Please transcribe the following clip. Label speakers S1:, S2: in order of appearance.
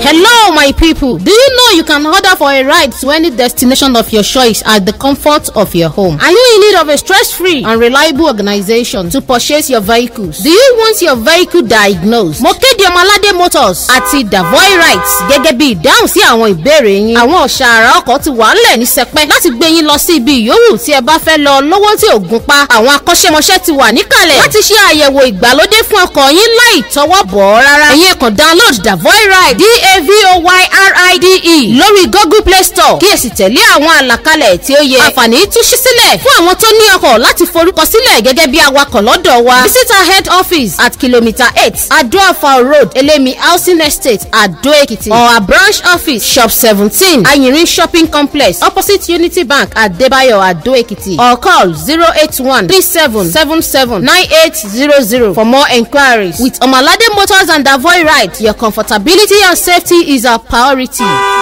S1: Hello, my people. Do you know you can order for a ride to any destination of your choice at the comfort of your home? Are you in need of a stress-free and reliable organization to purchase your vehicles? Do you want your vehicle diagnosed? Mo kéde Ọmọládé Motors àti Davoy Rights gẹ́gẹ́ bí ìdáhùn sí àwọn ìbéèrè yín. Àwọn ọ̀ṣàrà ọkọ̀ ti wà ńlẹ̀ ní sẹpẹ́ láti gbé yín lọ sí ibi ìyówù tí ẹ bá fẹ́ lọ lọ́wọ́ tí ò gún pa. Àwọn akọ́ṣẹ́mọṣẹ́ ti wà níkàlẹ̀ láti ṣe àyẹ̀wò ìgbàlódé fún ọkọ̀ yín láì tọwọ́ bọ̀ ọ́ rárá. Ẹ̀yin kàn download Davoy Ride D-A-V-O-Y-R-I-D-E lórí Google Play Store kí ẹ sì tẹ̀lé àwọn àlàkalẹ̀ tí ó yẹ. Àǹfààní tún ṣí sílẹ̀ fún àwọn tó ní ọkọ̀ láti forúkọ sílẹ̀ gẹ́gẹ́ bí awakọ̀ lọ́dọ̀ wa. Visit our head office at kilometre eight Adoafa Road Elemi Housing Estate Ado Ekiti or our branch office shop seventeen Ayirin Shopping Complex opposite Unity Bank Adebayo Ado Ekiti or call zero eight one three seven seven seven nine eight zero zero for more enquiries. With Omalade Motors and Davoy Ride, your comfortability and safety is our priority.